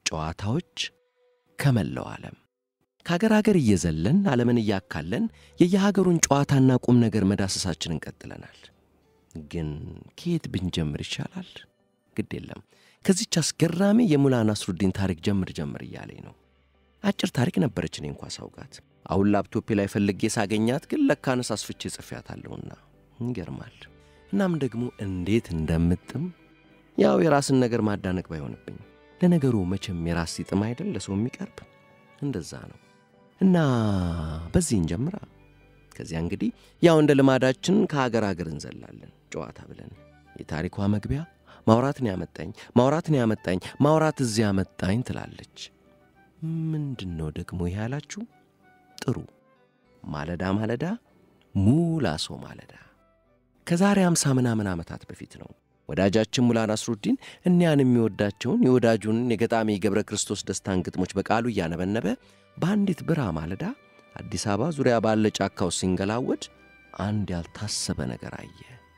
ጨዋታዎች ከመላው ዓለም ከአገር አገር እየዘለን ዓለምን እያካለን የየሀገሩን ጨዋታና ቁም ነገር መዳሰሳችንን ቀጥለናል። ግን ከየት ብንጀምር ይሻላል? ግድ የለም ከዚች አስገራሚ የሙላ ናስሩዲን ታሪክ ጀምር ጀምር እያለኝ ነው። አጭር ታሪክ ነበረች እኔ እንኳ ሳውቃት። አሁን ላፕቶፔ ላይ ፈልጌ ሳገኛት ግን ለካነስ አስፍቼ ጽፌያታለሁና ይገርማል። እናም ደግሞ እንዴት እንደምጥም ያው የራስን ነገር ማዳነቅ ባይሆንብኝ፣ ለነገሩ መቼም የራስ ሲጥም አይደል ለሰው የሚቀርብ እንደዛ ነው። እና በዚህ እንጀምራ። ከዚያ እንግዲህ ያው እንደ ልማዳችን ከሀገር ሀገር እንዘላለን ጨዋታ ብለን የታሪኳ መግቢያ ማውራትን ያመጣኝ ማውራትን ያመጣኝ ማውራት እዚያ ያመጣኝ ትላለች። ምንድን ነው ደግሞ ይህ ያላችሁ? ጥሩ ማለዳ ማለዳ ሙላሶ ማለዳ ከዛሬ አምሳ ምናምን ዓመታት በፊት ነው። ወዳጃችን ሙላ ናስሩዲን እኒያን የሚወዳቸውን የወዳጁን የገጣሚ ገብረ ክርስቶስ ደስታን ግጥሞች በቃሉ እያነበነበ በአንዲት ብራ ማለዳ አዲስ አበባ ዙሪያ ባለ ጫካው ሲንገላወድ አንድ ያልታሰበ ነገር አየ።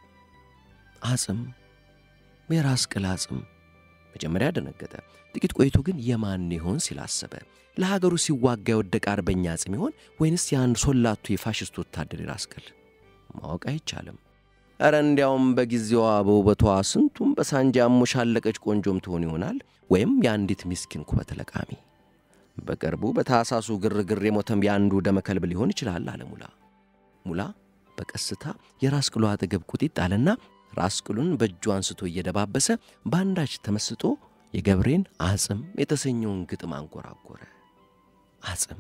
አጽም፣ የራስ ቅል አጽም። መጀመሪያ ደነገጠ። ጥቂት ቆይቶ ግን የማን ይሆን ሲል አሰበ። ለሀገሩ ሲዋጋ የወደቀ አርበኛ አጽም ይሆን ወይንስ የአንድ ሶላቱ የፋሽስት ወታደር የራስ ቅል? ማወቅ አይቻልም። ኧረ እንዲያውም በጊዜዋ በውበቷ ስንቱም በሳንጃ ያሞሻለቀች ቆንጆም ትሆን ይሆናል ወይም የአንዲት ምስኪን ኩበት ለቃሚ። በቅርቡ በታሳሱ ግርግር የሞተም የአንዱ ደመከልብ ሊሆን ይችላል አለ ሙላ። ሙላ በቀስታ የራስ ቅሉ አጠገብ ቁጢጥ አለና ራስ ቅሉን በእጁ አንስቶ እየደባበሰ በአንዳች ተመስጦ የገብሬን አጽም የተሰኘውን ግጥም አንጎራጎረ። አጽም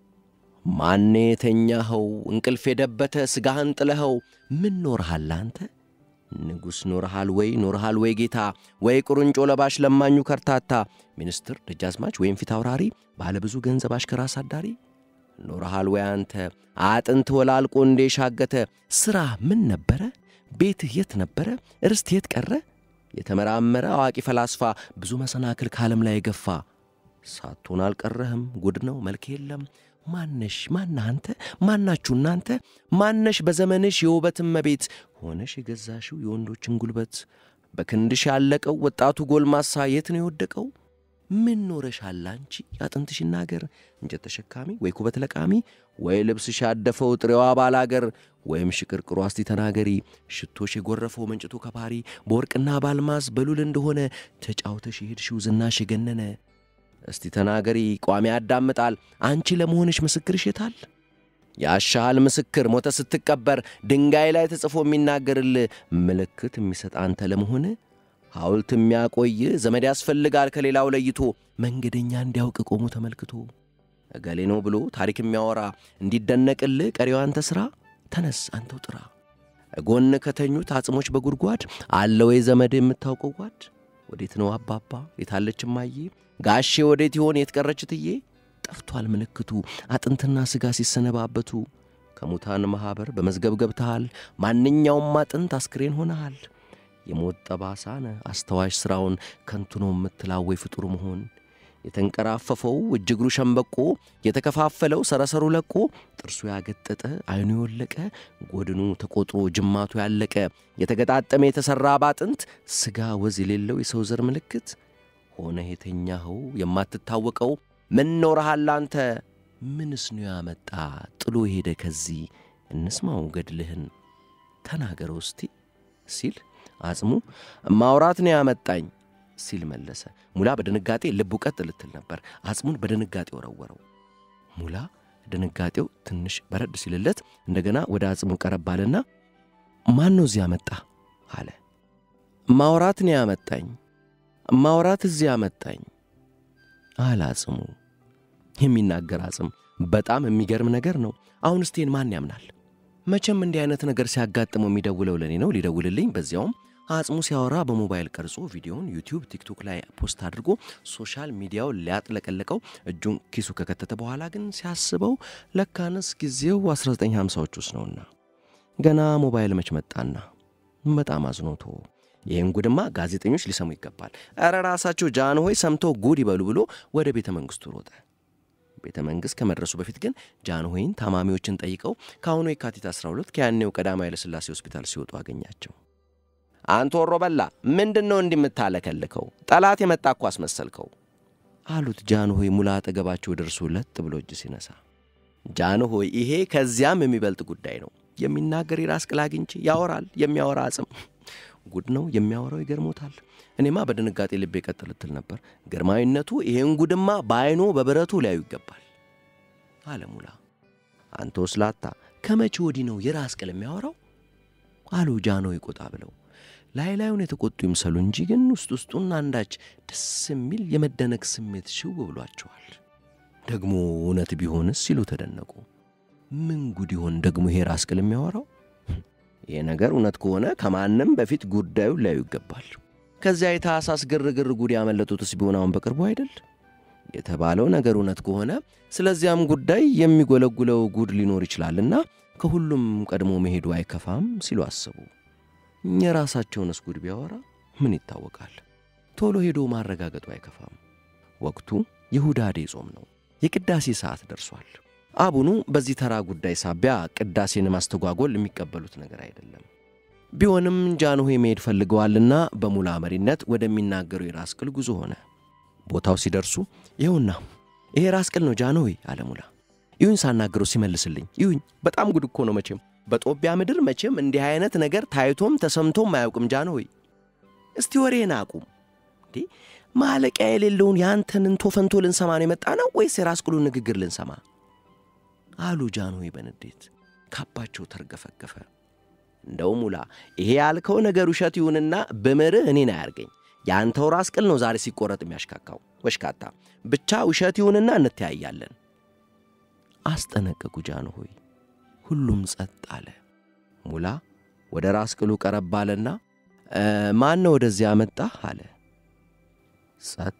ማኔ የተኛኸው እንቅልፍ የደበተ ሥጋህን ጥለኸው ምን ኖርሃል አንተ? ንጉሥ ኖርሃል ወይ ኖርሃል ወይ ጌታ ወይ ቁርንጮ ለባሽ ለማኙ ከርታታ ሚኒስትር ደጃዝማች ወይም ፊት አውራሪ ባለ ብዙ ገንዘብ አሽከራ አሳዳሪ ኖርሃል ወይ አንተ አጥንት ወላልቆ እንዴ ሻገተ ሥራ ምን ነበረ? ቤትህ የት ነበረ? ርስት የት ቀረ? የተመራመረ አዋቂ ፈላስፋ ብዙ መሰናክል ከዓለም ላይ የገፋ ሳትሆን አልቀረህም ጉድ ነው መልክ የለም ማነሽ ማና አንተ ማናችሁ እናንተ ማነሽ በዘመንሽ የውበትን መቤት ሆነሽ የገዛሽው የወንዶችን ጉልበት በክንድሽ ያለቀው ወጣቱ ጎልማሳ የት ነው የወደቀው? ምን ኖረሻል አንቺ ያጥንትሽ ናገር እንጨት ተሸካሚ ወይ ኩበት ለቃሚ ወይ ልብስሽ ያደፈው ጥሬዋ ባላገር ወይም ሽቅርቅሮ አስቲ ተናገሪ ሽቶሽ የጎረፈው መንጭቱ ከፓሪ በወርቅና ባልማዝ በሉል እንደሆነ ተጫውተሽ የሄድሽው ዝናሽ የገነነ እስቲ ተናገሪ ቋሚ ያዳምጣል አንቺ ለመሆንሽ ምስክርሽ የታል? ያሻሃል ምስክር ሞተ ስትቀበር ድንጋይ ላይ ተጽፎ የሚናገርል ምልክት የሚሰጥ አንተ ለመሆን ሐውልት የሚያቆይ ዘመድ ያስፈልጋል ከሌላው ለይቶ መንገደኛ እንዲያውቅ ቆሞ ተመልክቶ እገሌ ነው ብሎ ታሪክ የሚያወራ እንዲደነቅልህ ቀሪው አንተ ሥራ ተነስ አንተው ጥራ ጎን ከተኙት አጽሞች በጉድጓድ አለ ወይ ዘመድ የምታውቀው ጓድ ወዴት ነው አባባ የታለች እማዬ ጋሼ ወዴት ይሆን የትቀረች ትዬ ጠፍቷል ምልክቱ አጥንትና ሥጋ ሲሰነባበቱ ከሙታን ማኅበር በመዝገብ ገብተሃል ማንኛውም አጥንት አስክሬን ሆነሃል የሞት ጠባሳነ አስተዋሽ ሥራውን ከንቱ ነው የምትላወይ ፍጡር መሆን የተንቀራፈፈው እጅ እግሩ ሸምበቆ የተከፋፈለው ሰረሰሩ ለቆ ጥርሱ ያገጠጠ ዐይኑ የወለቀ ጎድኑ ተቆጥሮ ጅማቱ ያለቀ የተገጣጠመ የተሠራ ባጥንት ሥጋ ወዝ የሌለው የሰው ዘር ምልክት ሆነህ የተኛኸው የማትታወቀው ምን ኖረሃል አንተ? ምንስ ነው ያመጣ ጥሎ ሄደ ከዚህ እንስማው ገድልህን ተናገረው እስቲ ሲል አጽሙ ማውራት ነው ያመጣኝ ሲል መለሰ። ሙላ በድንጋጤ ልቡ ቀጥ ልትል ነበር። አጽሙን በድንጋጤ ወረወረው። ሙላ ድንጋጤው ትንሽ በረድ ሲልለት እንደገና ወደ አጽሙ ቀረብ አለና ማን ነው እዚህ ያመጣ አለ። ማውራት ነው ያመጣኝ ማውራት እዚህ ያመጣኝ አለ አጽሙ። የሚናገር አጽም በጣም የሚገርም ነገር ነው። አሁን እስቴን ማን ያምናል? መቼም እንዲህ አይነት ነገር ሲያጋጥመው የሚደውለው ለእኔ ነው። ሊደውልልኝ በዚያውም አጽሙ ሲያወራ በሞባይል ቀርጾ ቪዲዮውን ዩቲዩብ፣ ቲክቶክ ላይ ፖስት አድርጎ ሶሻል ሚዲያው ሊያጥለቀለቀው እጁን ኪሱ ከከተተ በኋላ ግን ሲያስበው ለካንስ ጊዜው 1950ዎች ውስጥ ነውና ገና ሞባይል መች መጣና በጣም አዝኖቶ ይህን ጉድማ ጋዜጠኞች ሊሰሙ ይገባል። ኧረ ራሳቸው ጃንሆይ ሰምተው ጉድ ይበሉ ብሎ ወደ ቤተ መንግሥቱ ሮጠ። ቤተ መንግሥት ከመድረሱ በፊት ግን ጃንሆይን ታማሚዎችን ጠይቀው ከአሁኑ የካቲት 12 ከያኔው ቀዳማዊ ኃይለሥላሴ ሆስፒታል ሲወጡ አገኛቸው። አንተ ወሮ በላ ምንድን ነው እንዲህ የምታለከልከው? ጠላት የመጣ እኮ አስመሰልከው አሉት ጃንሆይ ሙላ አጠገባቸው ደርሶ ለጥ ብሎ እጅ ሲነሳ። ጃንሆይ ይሄ ከዚያም የሚበልጥ ጉዳይ ነው። የሚናገር የራስ ቅል አግኝቼ ያወራል፣ የሚያወራ አጽም ጉድ ነው የሚያወራው፣ ይገርሞታል። እኔማ በድንጋጤ ልቤ ቀጥ ልትል ነበር። ግርማዊነቱ ይሄን ጉድማ በዐይኖ በብረቱ ሊያዩ ይገባል አለ ሙላ። አንተ ወስላታ ከመቼ ወዲህ ነው የራስ ቅል የሚያወራው? አሉ ጃንሆይ ቆጣ ብለው። ላይ ላዩን የተቆጡ ይምሰሉ እንጂ ግን ውስጥ ውስጡን አንዳች ደስ የሚል የመደነቅ ስሜት ሽው ብሏቸዋል። ደግሞ እውነት ቢሆንስ ሲሉ ተደነቁ። ምን ጉድ ይሆን ደግሞ ይሄ ራስ ቅል የሚያወራው? ይሄ ነገር እውነት ከሆነ ከማንም በፊት ጉዳዩን ሊያዩ ይገባል። ከዚያ የታህሳስ ግርግር ጉድ ያመለጡትስ ቢሆን አሁን በቅርቡ አይደል? የተባለው ነገር እውነት ከሆነ ስለዚያም ጉዳይ የሚጎለጉለው ጉድ ሊኖር ይችላልና ከሁሉም ቀድሞ መሄዱ አይከፋም ሲሉ አሰቡ። የራሳቸውንስ ጉድ ቢያወራ ምን ይታወቃል? ቶሎ ሄዶ ማረጋገጡ አይከፋም። ወቅቱ የሁዳዴ ጾም ነው። የቅዳሴ ሰዓት ደርሷል። አቡኑ በዚህ ተራ ጉዳይ ሳቢያ ቅዳሴን ማስተጓጎል የሚቀበሉት ነገር አይደለም። ቢሆንም ጃንሆይ መሄድ ፈልገዋልና በሙላ መሪነት ወደሚናገሩ የራስ ቅል ጉዞ ሆነ። ቦታው ሲደርሱ ይኸውና ይሄ ራስ ቅል ነው ጃንሆይ አለ ሙላ። ይሁኝ ሳናግረው ሲመልስልኝ ይሁኝ። በጣም ጉድ እኮ ነው መቼም በጦቢያ ምድር መቼም እንዲህ አይነት ነገር ታይቶም ተሰምቶም አያውቅም ጃንሆይ። እስቲ ወሬን አቁም እንዴ! ማለቂያ የሌለውን የአንተን እንቶ ፈንቶ ልንሰማ ነው የመጣ ነው ወይስ የራስ ቅሉን ንግግር ልንሰማ አሉ ጃንሆይ በንዴት ካባቸው ተርገፈገፈ። እንደው ሙላ ይሄ ያልከው ነገር ውሸት ይሁንና ብምርህ እኔን አያርገኝ። የአንተው ራስ ቅል ነው ዛሬ ሲቆረጥ የሚያሽካካው ወሽካታ። ብቻ ውሸት ይሁንና እንተያያለን አስጠነቀቁ ጃንሆይ። ሁሉም ጸጥ አለ። ሙላ ወደ ራስ ቅሉ ቀረብ አለና ማን ነው ወደዚያ አመጣህ አለ። ጸጥ።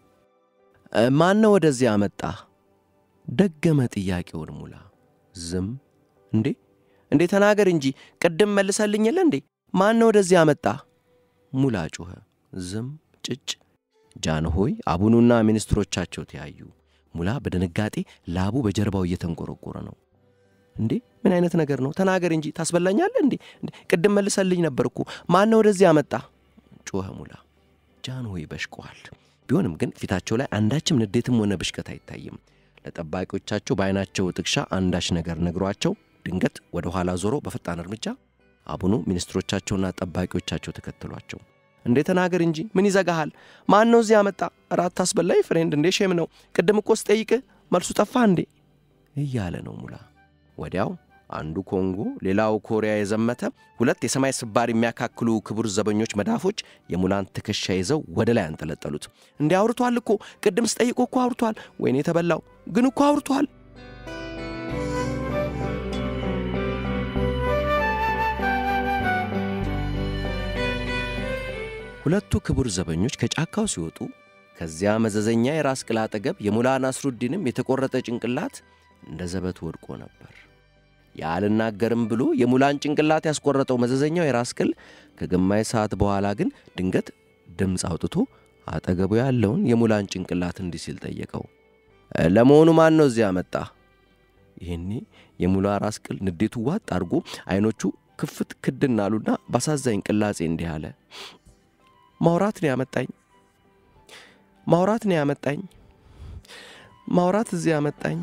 ማን ነው ወደዚያ አመጣህ ደገመ ጥያቄውን ሙላ። ዝም። እንዴ እንዴ ተናገር እንጂ ቅድም መልሰልኝ የለ እንዴ? ማን ነው ወደዚህ አመጣ? ሙላ ጮኸ። ዝም ጭጭ። ጃንሆይ አቡኑና ሚኒስትሮቻቸው ተያዩ። ሙላ በድንጋጤ ላቡ በጀርባው እየተንቆረቆረ ነው። እንዴ ምን አይነት ነገር ነው? ተናገር እንጂ ታስበላኛለህ እንዴ? ቅድም መልሰልኝ ነበር እኮ። ማን ነው ወደዚህ አመጣ? ጮኸ ሙላ። ጃንሆይ በሽቀዋል። ቢሆንም ግን ፊታቸው ላይ አንዳችም ንዴትም ሆነ ብሽቀት አይታይም። ለጠባቂዎቻቸው በዐይናቸው ጥቅሻ አንዳች ነገር ነግሯቸው ድንገት ወደ ኋላ ዞሮ በፈጣን እርምጃ አቡኑ ሚኒስትሮቻቸውና ጠባቂዎቻቸው ተከተሏቸው። እንዴ ተናገር እንጂ ምን ይዘጋሃል? ማን ነው እዚህ ያመጣ? ራት ታስበላይ ፍሬንድ፣ እንዴ ሼም ነው። ቅድም እኮ ስጠይቅህ መልሱ ጠፋ እንዴ እያለ ነው ሙላ። ወዲያው አንዱ ኮንጎ፣ ሌላው ኮሪያ የዘመተ ሁለት የሰማይ ስባር የሚያካክሉ ክቡር ዘበኞች መዳፎች የሙላን ትከሻ ይዘው ወደ ላይ አንጠለጠሉት። እንዴ አውርቷል እኮ ቅድም ስጠይቆ እኮ አውርቷል። ወይኔ የተበላው ግን እኮ አውርቷል። ሁለቱ ክቡር ዘበኞች ከጫካው ሲወጡ ከዚያ መዘዘኛ የራስ ቅል አጠገብ የሙላ ናስሩዲንም የተቆረጠ ጭንቅላት እንደ ዘበት ወድቆ ነበር። ያልናገርም ብሎ የሙላን ጭንቅላት ያስቆረጠው መዘዘኛው የራስ ቅል ከግማሽ ሰዓት በኋላ ግን ድንገት ድምፅ አውጥቶ አጠገቡ ያለውን የሙላን ጭንቅላት እንዲህ ሲል ጠየቀው። ለመሆኑ ማን ነው እዚያ መጣ? ይህኔ የሙላ ራስ ቅል ንዴቱ ዋጥ አድርጎ ዐይኖቹ ክፍት ክድን አሉና ባሳዛኝ ቅላጼ እንዲህ አለ። ማውራት ነው ያመጣኝ፣ ማውራት ነው ያመጣኝ፣ ማውራት እዚህ ያመጣኝ።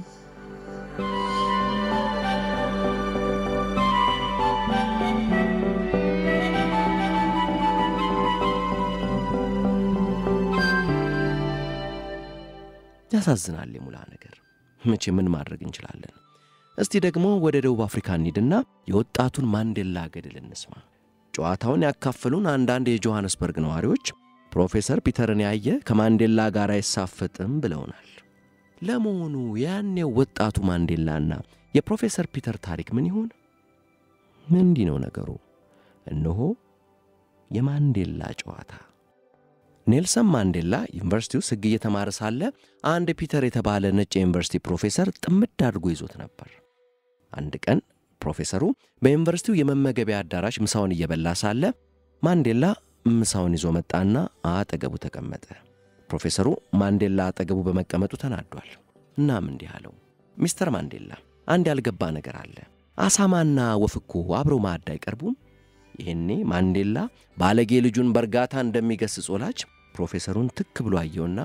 ያሳዝናል የሙላ ነገር። መቼ ምን ማድረግ እንችላለን? እስቲ ደግሞ ወደ ደቡብ አፍሪካ እንሂድና የወጣቱን ማንዴላ ገድል እንስማ። ጨዋታውን ያካፈሉን አንዳንድ የጆሐንስበርግ ነዋሪዎች ፕሮፌሰር ፒተርን ያየ ከማንዴላ ጋር አይሳፈጥም ብለውናል። ለመሆኑ ያኔው ወጣቱ ማንዴላና የፕሮፌሰር ፒተር ታሪክ ምን ይሆን? እንዲህ ነው ነገሩ። እነሆ የማንዴላ ጨዋታ። ኔልሰን ማንዴላ ዩኒቨርሲቲ ውስጥ ሕግ እየተማረ ሳለ አንድ ፒተር የተባለ ነጭ የዩኒቨርሲቲ ፕሮፌሰር ጥምድ አድርጎ ይዞት ነበር። አንድ ቀን ፕሮፌሰሩ በዩኒቨርሲቲው የመመገቢያ አዳራሽ ምሳውን እየበላ ሳለ ማንዴላ ምሳውን ይዞ መጣና አጠገቡ ተቀመጠ። ፕሮፌሰሩ ማንዴላ አጠገቡ በመቀመጡ ተናዷል። እናም እንዲህ አለው፣ ሚስተር ማንዴላ አንድ ያልገባ ነገር አለ። አሳማና ወፍ እኮ አብረው ማዕድ አይቀርቡም? ይህኔ ማንዴላ ባለጌ ልጁን በእርጋታ እንደሚገስጽ ወላጅ ፕሮፌሰሩን ትክ ብሎ አየውና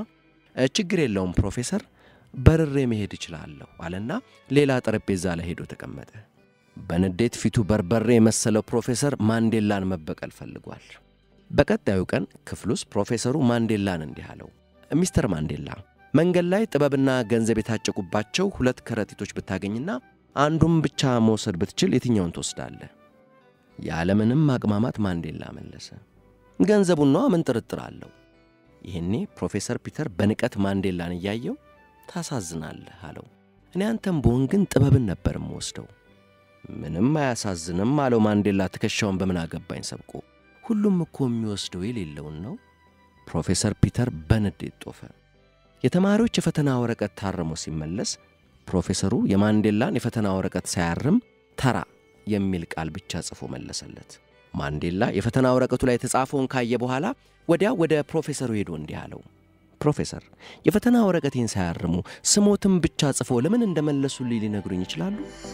ችግር የለውም ፕሮፌሰር፣ በርሬ መሄድ እችላለሁ አለና ሌላ ጠረጴዛ ላይ ሄዶ ተቀመጠ። በንዴት ፊቱ በርበሬ የመሰለው ፕሮፌሰር ማንዴላን መበቀል ፈልጓል። በቀጣዩ ቀን ክፍል ውስጥ ፕሮፌሰሩ ማንዴላን እንዲህ አለው፣ ሚስተር ማንዴላ መንገድ ላይ ጥበብና ገንዘብ የታጨቁባቸው ሁለት ከረጢቶች ብታገኝና አንዱም ብቻ መውሰድ ብትችል የትኛውን ትወስዳለህ? ያለምንም ማቅማማት ማንዴላ መለሰ፣ ገንዘቡን ነዋ፣ ምን ጥርጥር አለው። ይህኔ ፕሮፌሰር ፒተር በንቀት ማንዴላን እያየው ታሳዝናለህ አለው። እኔ አንተም ብሆን ግን ጥበብን ነበር የምወስደው። ምንም አያሳዝንም አለው ማንዴላ ትከሻውን በምን አገባኝ ሰብቆ። ሁሉም እኮ የሚወስደው የሌለውን ነው። ፕሮፌሰር ፒተር በንዴት ጦፈ። የተማሪዎች የፈተና ወረቀት ታርሞ ሲመለስ ፕሮፌሰሩ የማንዴላን የፈተና ወረቀት ሳያርም ተራ የሚል ቃል ብቻ ጽፎ መለሰለት። ማንዴላ የፈተና ወረቀቱ ላይ የተጻፈውን ካየ በኋላ ወዲያው ወደ ፕሮፌሰሩ ሄዶ እንዲህ አለው፣ ፕሮፌሰር የፈተና ወረቀቴን ሳያርሙ ስሞትም ብቻ ጽፎ ለምን እንደመለሱልኝ ሊነግሩኝ ይችላሉ?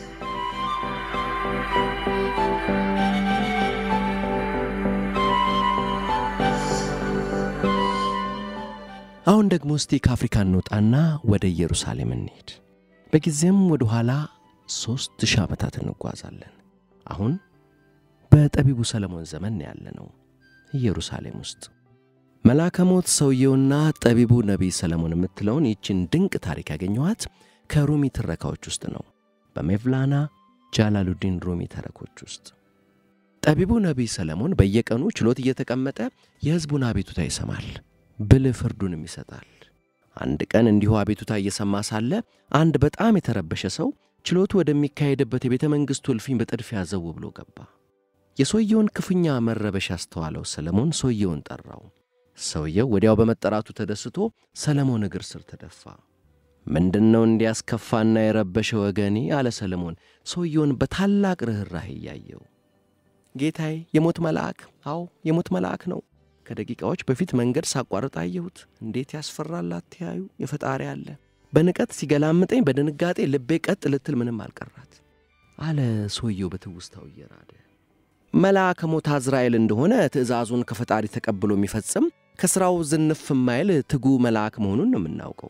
አሁን ደግሞ እስቲ ከአፍሪካ እንውጣና ወደ ኢየሩሳሌም እንሄድ። በጊዜም ወደ ኋላ ሦስት ሺህ ዓመታት እንጓዛለን። አሁን በጠቢቡ ሰለሞን ዘመን ያለ ነው ኢየሩሳሌም ውስጥ መልአከ ሞት ሰውየውና ጠቢቡ ነቢይ ሰለሞን የምትለውን ይችን ድንቅ ታሪክ ያገኘኋት ከሩሚ ትረካዎች ውስጥ ነው። በሜቭላና ጃላሉዲን ሩሚ ተረኮች ውስጥ ጠቢቡ ነቢይ ሰለሞን በየቀኑ ችሎት እየተቀመጠ የሕዝቡን አቤቱታ ይሰማል፣ ብልህ ፍርዱንም ይሰጣል። አንድ ቀን እንዲሁ አቤቱታ እየሰማ ሳለ አንድ በጣም የተረበሸ ሰው ችሎቱ ወደሚካሄድበት የቤተ መንግሥቱ እልፍኝ በጥድፊያ ዘው ብሎ ገባ። የሰውየውን ክፉኛ መረበሽ ያስተዋለው ሰለሞን ሰውየውን ጠራው። ሰውየው ወዲያው በመጠራቱ ተደስቶ ሰለሞን እግር ስር ተደፋ። ምንድን ነው እንዲያስከፋና የረበሸ ወገኔ? አለ ሰለሞን ሰውየውን በታላቅ ርኅራህ እያየው። ጌታዬ፣ የሞት መልአክ፣ አዎ የሞት መልአክ ነው። ከደቂቃዎች በፊት መንገድ ሳቋርጥ አየሁት። እንዴት ያስፈራል! አትያዩ፣ የፈጣሪ አለ። በንቀት ሲገላምጠኝ በድንጋጤ ልቤ ቀጥ ልትል ምንም አልቀራት አለ ሰውየው በትውስታው እየራደ መልአከ ሞት አዝራኤል እንደሆነ ትእዛዙን ከፈጣሪ ተቀብሎ የሚፈጽም ከሥራው ዝንፍ የማይል ትጉ መልአክ መሆኑን ነው የምናውቀው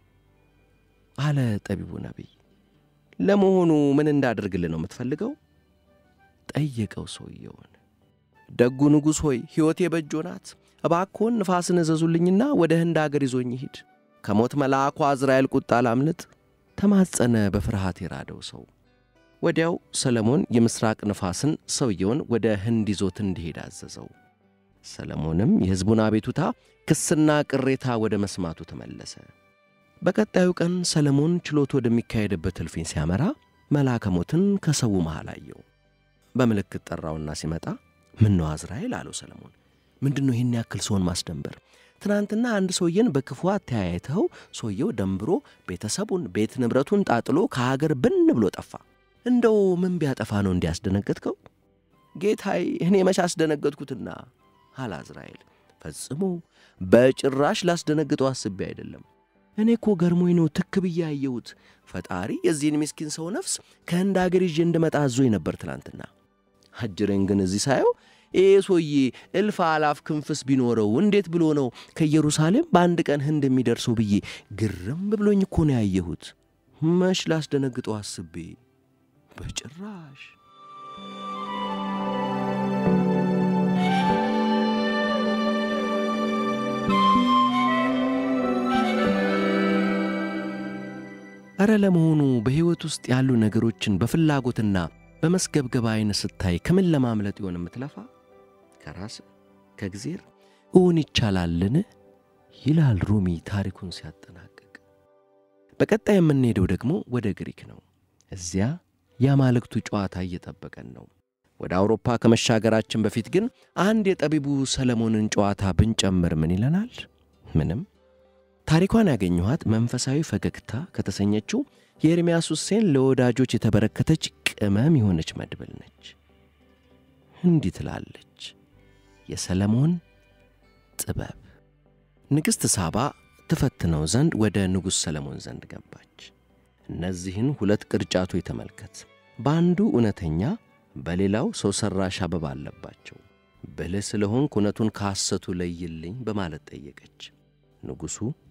አለ ጠቢቡ ነቢይ። ለመሆኑ ምን እንዳደርግልህ ነው የምትፈልገው? ጠየቀው ሰውየውን። ደጉ ንጉሥ ሆይ ሕይወቴ በእጆ ናት። እባክዎን ንፋስን እዘዙልኝና ወደ ህንድ አገር ይዞኝ ይሂድ። ከሞት መልአኩ አዝራኤል ቁጣ ላምልጥ ተማጸነ በፍርሃት የራደው ሰው። ወዲያው ሰለሞን የምሥራቅ ነፋስን ሰውየውን ወደ ህንድ ይዞት እንዲሄድ አዘዘው። ሰለሞንም የሕዝቡን አቤቱታ ክስና ቅሬታ ወደ መስማቱ ተመለሰ። በቀጣዩ ቀን ሰለሞን ችሎት ወደሚካሄድበት እልፍኝ ሲያመራ መልአከ ሞትን ከሰው መሃል አየው። በምልክት ጠራውና ሲመጣ ምን ነው አዝራኤል አለው ሰለሞን። ምንድን ነው ይህን ያክል ሰውን ማስደንበር? ትናንትና አንድ ሰውዬን በክፉ አተያየተው ሰውየው ደንብሮ ቤተሰቡን ቤት ንብረቱን ጣጥሎ ከሀገር ብን ብሎ ጠፋ። እንደው ምን ቢያጠፋ ነው እንዲያስደነገጥከው? ጌታዬ እኔ መች አስደነገጥኩትና አለ አዝራኤል። ፈጽሞ በጭራሽ ላስደነግጠው አስቤ አይደለም። እኔ እኮ ገርሞኝ ነው ትክ ብዬ ያየሁት። ፈጣሪ የዚህን ምስኪን ሰው ነፍስ ከህንድ አገር ይዤ እንድመጣ አዞኝ ነበር ትናንትና። አጅሬን ግን እዚህ ሳየው ይህ ሰውዬ እልፍ አላፍ ክንፍስ ቢኖረው እንዴት ብሎ ነው ከኢየሩሳሌም በአንድ ቀን ህንድ የሚደርሰው ብዬ ግርም ብሎኝ እኮ ነው ያየሁት። መች ላስደነግጠው አስቤ በጭራሽ። ኧረ ለመሆኑ በሕይወት ውስጥ ያሉ ነገሮችን በፍላጎትና በመስገብገብ ዐይን ስታይ ከምን ለማምለጥ ይሆን የምትለፋ? ከራስ ከእግዜር እውን ይቻላልን? ይላል ሩሚ ታሪኩን ሲያጠናቅቅ። በቀጣይ የምንሄደው ደግሞ ወደ ግሪክ ነው። እዚያ የአማልክቱ ጨዋታ እየጠበቀን ነው። ወደ አውሮፓ ከመሻገራችን በፊት ግን አንድ የጠቢቡ ሰለሞንን ጨዋታ ብንጨምር ምን ይለናል? ምንም። ታሪኳን ያገኘኋት መንፈሳዊ ፈገግታ ከተሰኘችው የኤርምያስ ሁሴን ለወዳጆች የተበረከተች ቅመም የሆነች መድብል ነች። እንዲህ ትላለች። የሰለሞን ጥበብ። ንግሥት ሳባ ትፈትነው ዘንድ ወደ ንጉሥ ሰለሞን ዘንድ ገባች። እነዚህን ሁለት ቅርጫቶች ተመልከት። በአንዱ እውነተኛ፣ በሌላው ሰው ሠራሽ አበባ አለባቸው። ብልህ ስለሆንክ እውነቱን ከሐሰቱ ለይልኝ በማለት ጠየቀች። ንጉሡ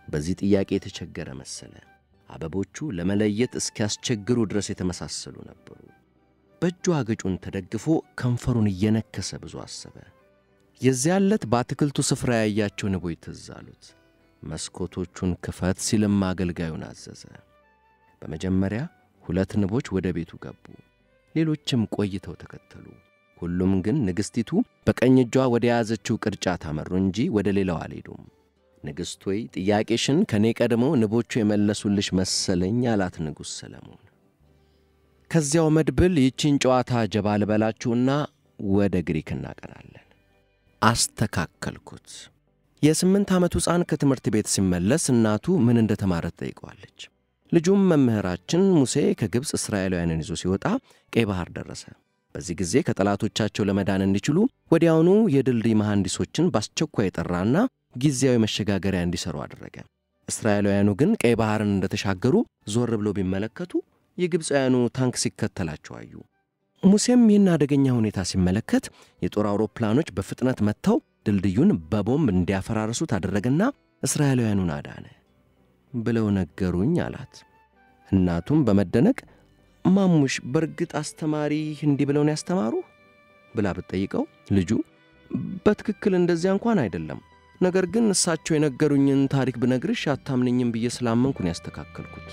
በዚህ ጥያቄ የተቸገረ መሰለ። አበቦቹ ለመለየት እስኪያስቸግሩ ድረስ የተመሳሰሉ ነበሩ። በእጁ አገጩን ተደግፎ ከንፈሩን እየነከሰ ብዙ አሰበ። የዚያን ዕለት በአትክልቱ ስፍራ ያያቸው ንቦች ትዝ አሉት። መስኮቶቹን ክፈት ሲልም አገልጋዩን አዘዘ። በመጀመሪያ ሁለት ንቦች ወደ ቤቱ ገቡ። ሌሎችም ቆይተው ተከተሉ። ሁሉም ግን ንግሥቲቱ በቀኝ እጇ ወደ ያዘችው ቅርጫት አመሩ እንጂ ወደ ሌላው አልሄዱም። ንግሥት ሆይ ጥያቄሽን ከእኔ ቀድመው ንቦቹ የመለሱልሽ መሰለኝ አላት ንጉሥ ሰለሞን። ከዚያው መድብል ይቺን ጨዋታ ጀባ ልበላችሁና ወደ ግሪክ እናቀናለን። አስተካከልኩት። የስምንት ዓመቱ ሕፃን ከትምህርት ቤት ሲመለስ እናቱ ምን እንደ ተማረ ትጠይቀዋለች። ልጁም መምህራችን ሙሴ ከግብፅ እስራኤላውያንን ይዞ ሲወጣ ቀይ ባሕር ደረሰ። በዚህ ጊዜ ከጠላቶቻቸው ለመዳን እንዲችሉ ወዲያውኑ የድልድይ መሐንዲሶችን በአስቸኳይ የጠራና ጊዜያዊ መሸጋገሪያ እንዲሠሩ አደረገ። እስራኤላውያኑ ግን ቀይ ባሕርን እንደተሻገሩ ዞር ብሎ ቢመለከቱ የግብፃውያኑ ታንክ ሲከተላቸው አዩ። ሙሴም ይህን አደገኛ ሁኔታ ሲመለከት የጦር አውሮፕላኖች በፍጥነት መጥተው ድልድዩን በቦምብ እንዲያፈራርሱት አደረገና እስራኤላውያኑን አዳነ ብለው ነገሩኝ አላት። እናቱም በመደነቅ ማሙሽ በእርግጥ አስተማሪ እንዲህ ብለው ነው ያስተማሩ ብላ ብትጠይቀው ልጁ በትክክል እንደዚያ እንኳን አይደለም፣ ነገር ግን እሳቸው የነገሩኝን ታሪክ ብነግርሽ አታምነኝም ብዬ ስላመንኩን ያስተካከልኩት።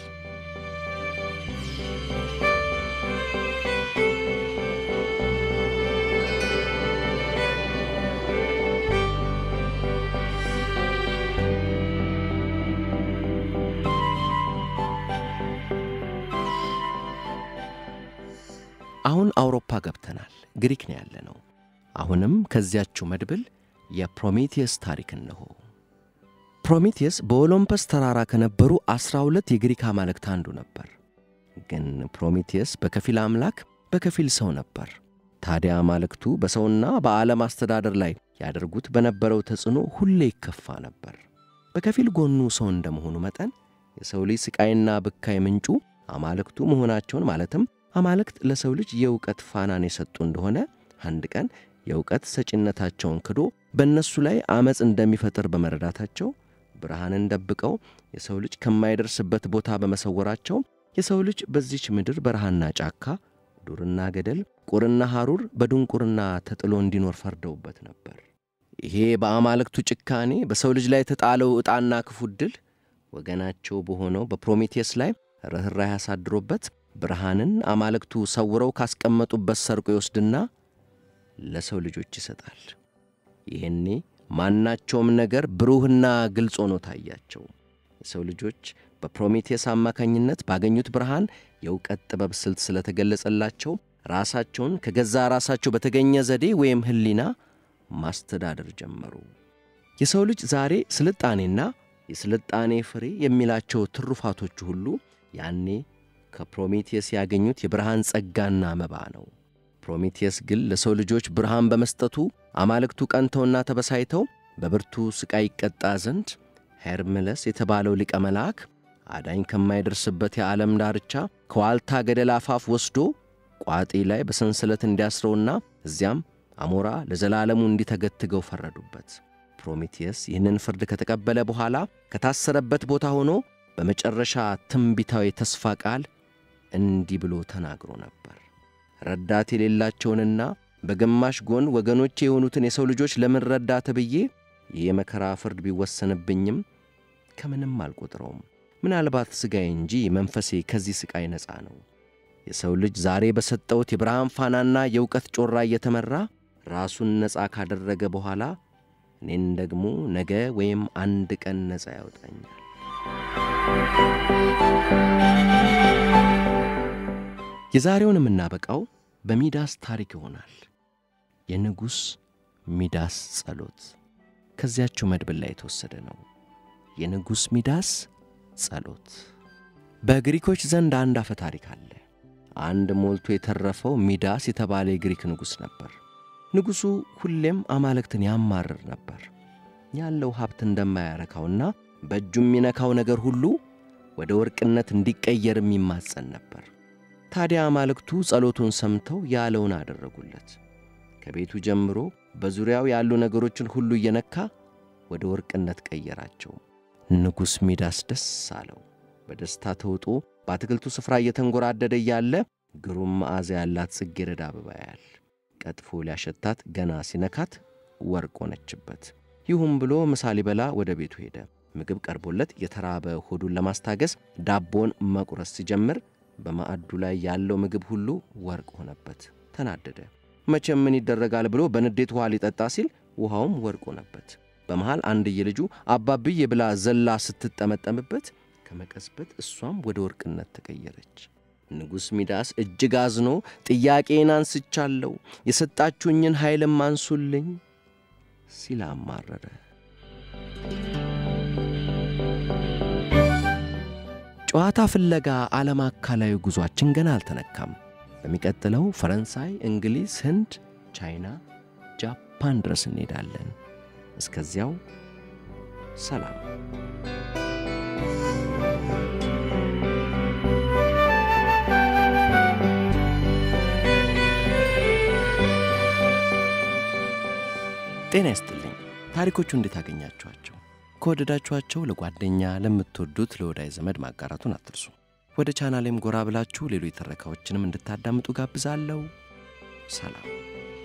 አሁን አውሮፓ ገብተናል። ግሪክ ነው ያለነው። አሁንም ከዚያችው መድብል የፕሮሜቴየስ ታሪክ እነሆ። ፕሮሜቴየስ በኦሎምፐስ ተራራ ከነበሩ ዐሥራ ሁለት የግሪክ አማልክት አንዱ ነበር። ግን ፕሮሜቴየስ በከፊል አምላክ በከፊል ሰው ነበር። ታዲያ አማልክቱ በሰውና በዓለም አስተዳደር ላይ ያደርጉት በነበረው ተጽዕኖ ሁሌ ይከፋ ነበር። በከፊል ጎኑ ሰው እንደመሆኑ መጠን የሰው ልጅ ሥቃይና ብካይ ምንጩ አማልክቱ መሆናቸውን ማለትም አማልክት ለሰው ልጅ የእውቀት ፋናን የሰጡ እንደሆነ አንድ ቀን የእውቀት ሰጪነታቸውን ክዶ በእነሱ ላይ ዐመፅ እንደሚፈጥር በመረዳታቸው ብርሃንን ደብቀው የሰው ልጅ ከማይደርስበት ቦታ በመሰወራቸው የሰው ልጅ በዚች ምድር በረሃና ጫካ፣ ዱርና ገደል፣ ቁርና ሐሩር በድንቁርና ተጥሎ እንዲኖር ፈርደውበት ነበር። ይሄ በአማልክቱ ጭካኔ በሰው ልጅ ላይ የተጣለው ዕጣና ክፉ ዕድል ወገናቸው በሆነው በፕሮሜቴስ ላይ ርኅራኄ ያሳድሮበት ብርሃንን አማልክቱ ሰውረው ካስቀመጡበት ሰርቆ ይወስድና ለሰው ልጆች ይሰጣል። ይህኔ ማናቸውም ነገር ብሩህና ግልጽ ሆኖ ታያቸው። የሰው ልጆች በፕሮሜቴስ አማካኝነት ባገኙት ብርሃን የእውቀት ጥበብ ስልት ስለተገለጸላቸው ራሳቸውን ከገዛ ራሳቸው በተገኘ ዘዴ ወይም ሕሊና ማስተዳደር ጀመሩ። የሰው ልጅ ዛሬ ስልጣኔና የስልጣኔ ፍሬ የሚላቸው ትሩፋቶቹ ሁሉ ያኔ ከፕሮሜቴስ ያገኙት የብርሃን ጸጋና መባ ነው። ፕሮሜቴስ ግን ለሰው ልጆች ብርሃን በመስጠቱ አማልክቱ ቀንተውና ተበሳይተው በብርቱ ሥቃይ ይቀጣ ዘንድ ሄርምለስ የተባለው ሊቀ መልአክ አዳኝ ከማይደርስበት የዓለም ዳርቻ ከዋልታ ገደል አፋፍ ወስዶ ቋጢ ላይ በሰንሰለት እንዲያስረውና እዚያም አሞራ ለዘላለሙ እንዲተገትገው ፈረዱበት። ፕሮሜቴስ ይህንን ፍርድ ከተቀበለ በኋላ ከታሰረበት ቦታ ሆኖ በመጨረሻ ትንቢታዊ ተስፋ ቃል እንዲህ ብሎ ተናግሮ ነበር። ረዳት የሌላቸውንና በግማሽ ጎን ወገኖቼ የሆኑትን የሰው ልጆች ለምን ረዳት ብዬ ይህ የመከራ ፍርድ ቢወሰንብኝም ከምንም አልቆጥረውም። ምናልባት ሥጋዬ እንጂ መንፈሴ ከዚህ ሥቃይ ነፃ ነው። የሰው ልጅ ዛሬ በሰጠሁት የብርሃን ፋናና የእውቀት ጮራ እየተመራ ራሱን ነፃ ካደረገ በኋላ እኔን ደግሞ ነገ ወይም አንድ ቀን ነፃ ያወጣኛል። የዛሬውን የምናበቃው በሚዳስ ታሪክ ይሆናል። የንጉሥ ሚዳስ ጸሎት ከዚያችው መድብል ላይ የተወሰደ ነው። የንጉሥ ሚዳስ ጸሎት። በግሪኮች ዘንድ አንድ አፈ ታሪክ አለ። አንድ ሞልቶ የተረፈው ሚዳስ የተባለ የግሪክ ንጉሥ ነበር። ንጉሡ ሁሌም አማልክትን ያማርር ነበር። ያለው ሀብት እንደማያረካውና በእጁ የሚነካው ነገር ሁሉ ወደ ወርቅነት እንዲቀየርም ይማጸን ነበር። ታዲያ አማልክቱ ጸሎቱን ሰምተው ያለውን አደረጉለት። ከቤቱ ጀምሮ በዙሪያው ያሉ ነገሮችን ሁሉ እየነካ ወደ ወርቅነት ቀየራቸው። ንጉሥ ሚዳስ ደስ አለው። በደስታ ተውጦ በአትክልቱ ስፍራ እየተንጎራደደ እያለ ግሩም መዓዛ ያላት ጽጌረዳ አበባ ያያል። ቀጥፎ ሊያሸታት ገና ሲነካት ወርቅ ሆነችበት። ይሁን ብሎ ምሳ ሊበላ ወደ ቤቱ ሄደ። ምግብ ቀርቦለት የተራበ ሆዱን ለማስታገስ ዳቦን መቁረስ ሲጀምር በማዕዱ ላይ ያለው ምግብ ሁሉ ወርቅ ሆነበት። ተናደደ። መቼም ምን ይደረጋል ብሎ በንዴት ውሃ ሊጠጣ ሲል ውሃውም ወርቅ ሆነበት። በመሃል አንድዬ ልጁ አባብዬ ብላ ዘላ ስትጠመጠምበት ከመቀስበት እሷም ወደ ወርቅነት ተቀየረች። ንጉሥ ሚዳስ እጅግ አዝኖ ጥያቄን አንስቻለሁ፣ የሰጣችሁኝን ኃይልም አንሱልኝ ሲል አማረረ። ጨዋታ ፍለጋ ዓለም አካላዊ ጉዟችን ገና አልተነካም። በሚቀጥለው ፈረንሳይ፣ እንግሊዝ፣ ህንድ፣ ቻይና፣ ጃፓን ድረስ እንሄዳለን። እስከዚያው ሰላም። ጤና ይስጥልኝ። ታሪኮቹ እንዴት አገኛችኋቸው? ከወደዳችኋቸው ለጓደኛ ለምትወዱት ለወዳጅ ዘመድ ማጋራቱን አትርሱ። ወደ ቻናሌም ጎራ ብላችሁ ሌሎች ትረካዎችንም እንድታዳምጡ ጋብዛለሁ። ሰላም